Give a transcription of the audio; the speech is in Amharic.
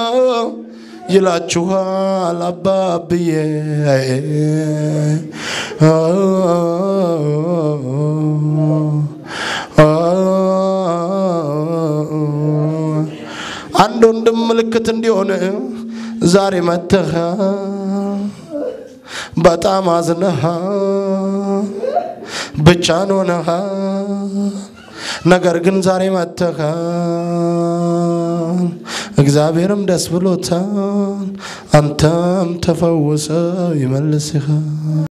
ይላችኋል አባብዬ አንድ ወንድም ምልክት እንዲሆን ዛሬ መተህ በጣም አዝነህ ብቻን ሆነህ ነገር ግን ዛሬ መተህ እግዚአብሔርም ደስ ብሎታል፣ አንተም ተፈውሰ ይመልስህ።